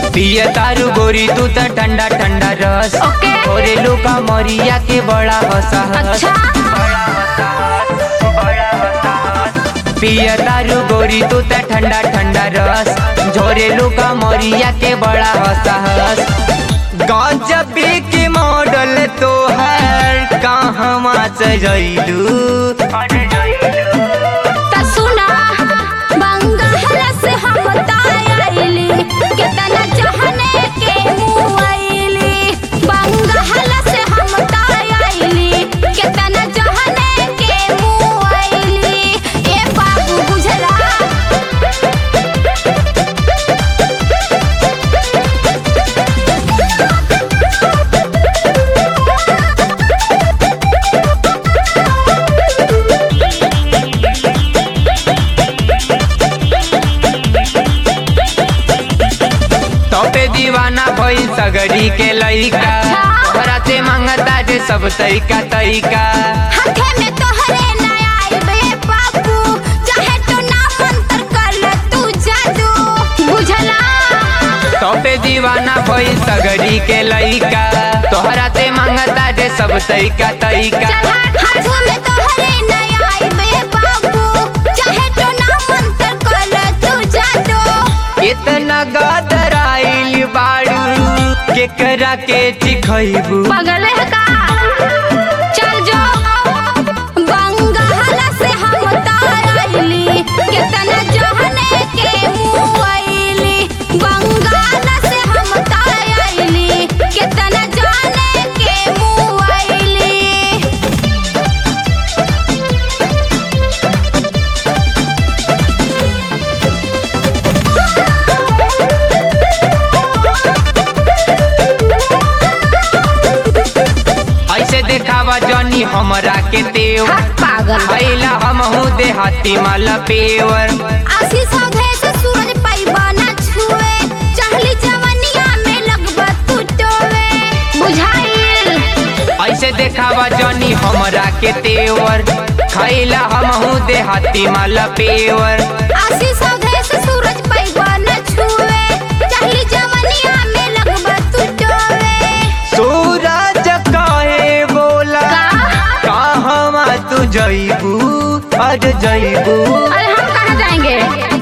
पिय तारू गोरी तू त ठंडा ठंडा रस ओके। ओरे लुका मरिया के बड़ा हंसा हंस अच्छा पिय तारू गोरी तू त ठंडा ठंडा रस झोरे लुका मरिया के बड़ा हंसा हंस गजबी के मॉडल तो है कहवा से जइलू त सुना बंगाल से हम तायली केतना चाहने के मुआइली बंगाल से हम तायली केतना चाहने के मुआइली ए बाबू बुझला तोपे दीवाना भइल सगरी के लइका अच्छा। तोहरा से मांगता जे सब तरीका तरीका हाथे में तोहरे नया आइबे बाबू चाहे तो ना मंत्र कर ले तू जादू बुझला तोपे दीवाना भइल सगरी के लइका तोहरा से मांगता जे सब तरीका तरीका हाथ में तोहरे नया आइबे बाबू चाहे तो ना मंत्र कर ले तू जादू इतना गदराइल बाड़ू केकरा के चिखैबू पागल है का चल जो बंगाल से हम तारली कितना जहने के मुआइली बंगाल से हम तारली कितना जाने के मुआइली ऐसे देखावा जनी हमरा के तेवर हट पागल भैला हमहू देहाती माला पेवर आशीष औधे से सूरज पैबा न छुए चाहली जवनिया में लगबा तू टोवे बुझाइल ऐसे देखावा जनी हमरा के तेवर खैला हमहू देहाती माला पेवर आशीष औधे से सूरज पैबा न छुए चाहली जवनिया में लगबा तू टोवे सूरज कहे बोला का कहवा तू जइबू अज जइबू अरे हम कहाँ जाएंगे